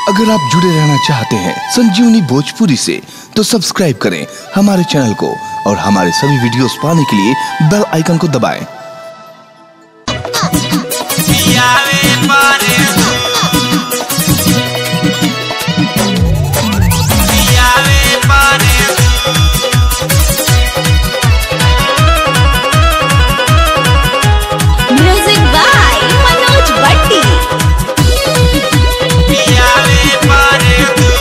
अगर आप जुड़े रहना चाहते हैं संजीवनी भोजपुरी से तो सब्सक्राइब करें हमारे चैनल को और हमारे सभी वीडियोस पाने के लिए बेल आइकन को दबाएं। पियावे पारे पियावे पारे म्यूजिक बाय मनोज भट्टी पियावे पारे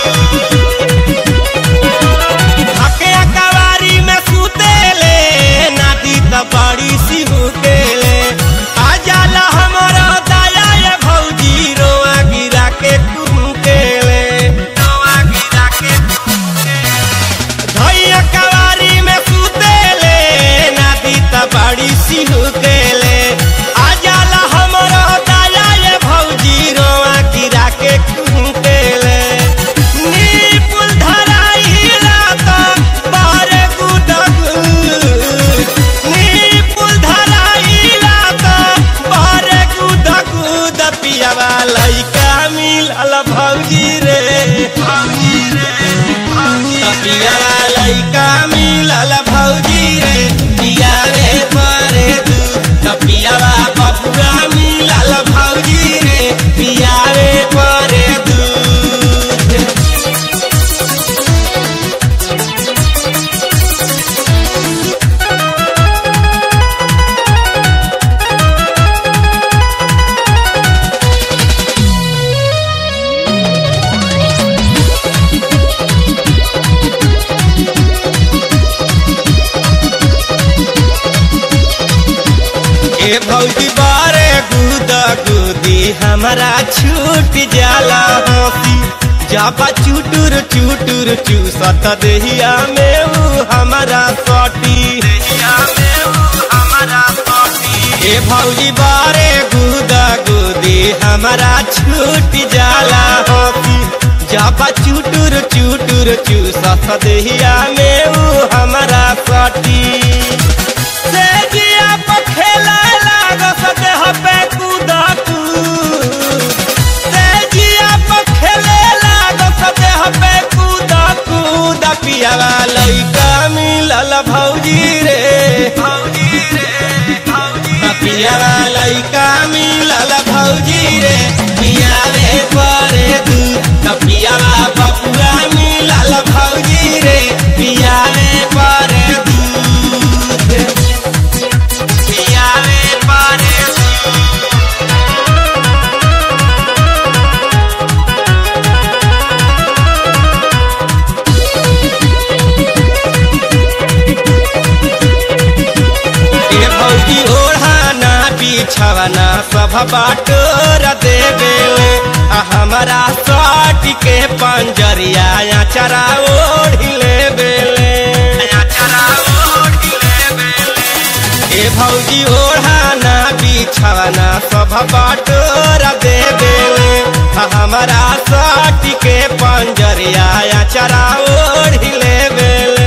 हके अकवारी में सुतेले नाती त बड़ी सी हुकेले आ जाला हमरो दया ये भौजी रोआ गिरा के कुकेले रोआ गिरा के धैया कवारी में सुतेले नाती त बड़ी सी हुकेले आ जाला हमरो दया ये भौजी रोआ गिरा के कुकेले नी पुल धराई रात बारे गुडगु नी पुल धराई रात बारे गुडगु दपियावा लइका मिलल भौजी रे भौजी रे तपियावा लइका मिलल भौजी रे पिया रे परे दू तपियावा बपुआ मिलल भौजी रे पिया रे परे दू ए भौजी बारे गुदा गुदी हमारा छूट जाला हंसी जाबा चुटुर चुटुर चूसत देहिया में ऊ हमारा सटी देहिया में ऊ हमारा सटी ए भौजी बारे गुदा गुदी हमारा छूट जाला हंसी जाबा चुटुर चुटुर चूसत देहिया में ऊ हमारा सटी से जिया पर खेला लाग सते हबे कूदा कूद से जिया पर खेले लाग सते हबे कूदा कूद पियावा लइका मिलल भौजी रे भौजी रे भौजी पियावा लइका मिलल भौजी रे पियावे परे दू पियावा बपुआ मिलल भौजी रे पियावे परे दूध पियावे पारे ए भौजी ओढ़ाना बिछावना सब बाटोर देवेले आ हमारा साट के पंजरिया चरा ओढ़ी लेवेले चरा ओढ़ी लेवेले ए भौजी ओढ़ाना बिछावना सब बाटोर देवेले आ हमारा साट के पंजरिया चरा ओढ़ी लेवेले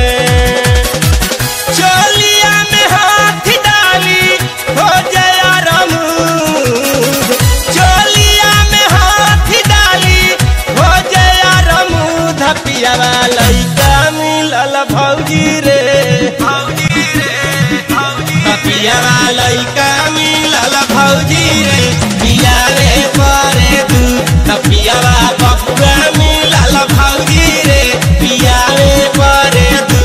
चोलिया में हाथ डाली हो जया रमूद चोलिया में हाथ डाली हो जया रमूद पियावा लइका मिलल भौजी रे भौजी रे भौजी पियावा लइका मिलल भौजी रे पिया रे परे दू पियावा बपुआ मिलल भौजी रे पिया रे परे दू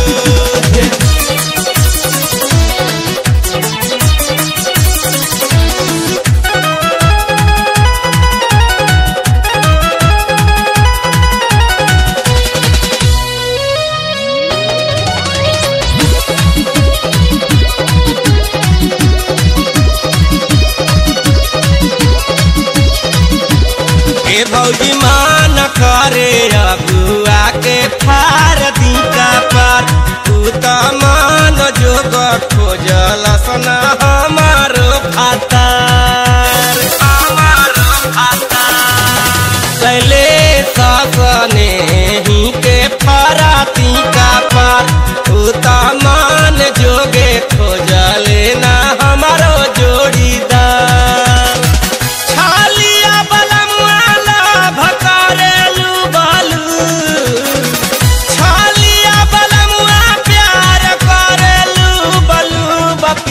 ए भौजी मान करे अबुआ के फार दीका पर तू त मान जोग खोजल सना हमारो फातार हमारो फातार कैले ससने ही के फराती का पर तू त मान जोगे खोजले ना हमारो जोड़ीदार छालिया बलमुआ भकारे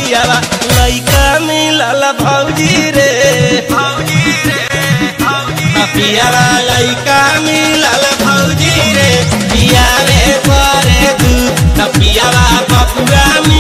पियावा लइका मिलल भौजी रे भौजी रे भौजी पियावा लइका मिलल भौजी रे पियावे करे दूध पियावा बपुआ